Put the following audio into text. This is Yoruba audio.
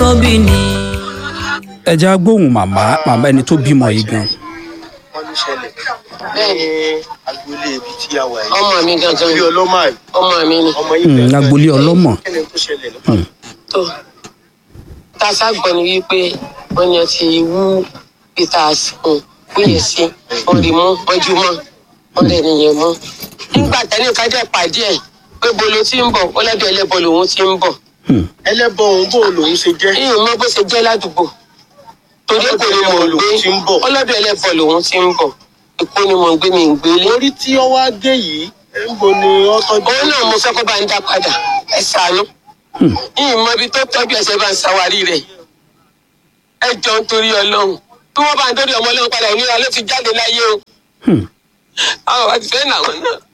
bí ni. ẹ já gbóhùn màmá màmá ẹni tó bímọ yìí gan wọ́n ló ṣẹlẹ̀ bẹ́ẹ̀ ní agboolé ibi tí a wà yìí. ọmọ mi gangan bí ọlọ́mọ àì ọmọ mi ni ọmọ yìí Hmm, bẹ̀rẹ̀ agboolé ọlọ́mọ. kẹ́lẹ́ tó ṣẹlẹ̀ lọ́pàá. tó tá a ságbọ́n ni wípé wọ́n yàn ti wú peter asikun wúyẹ̀ sí wọ́n rí mú wọ́n jú mọ́ wọ́n lè nìyẹn mú. nígbà tẹ́lẹ̀ ká jẹ́ pàdé ẹ̀ pé bolo ti ń bọ̀ ọlọ́dọ̀ ẹlẹ́bọ lòun ti ń bọ̀. ẹlẹ́bọ òun bò lòun ṣe jẹ́. yìí mọ bó ṣe jẹ́ ládùúgbò torí kò ní mọ̀ ń gbé Ti ń bọ̀. ọlọ́dọ̀ ẹlẹ́bọ lòun ti ń bọ̀ èkó ni mò ń gbé mi ń gbélé. orí tí ọ wá gé yìí ẹ̀ ń bo ni ọ tọ́jú. òun náà mo fẹ́ kó bá ń dá padà ẹ ṣàánú. yìí mọ ibi tó tọ́jú ẹsẹ̀ bá ń ṣàwárí rẹ̀ ẹ jọ ń torí ọlọ́run bí wọ́n bá ń torí ọmọ ọlọ́run padà òmìnira ló ti jáde láyé o. àwọn àti fẹ́ nà wọn náà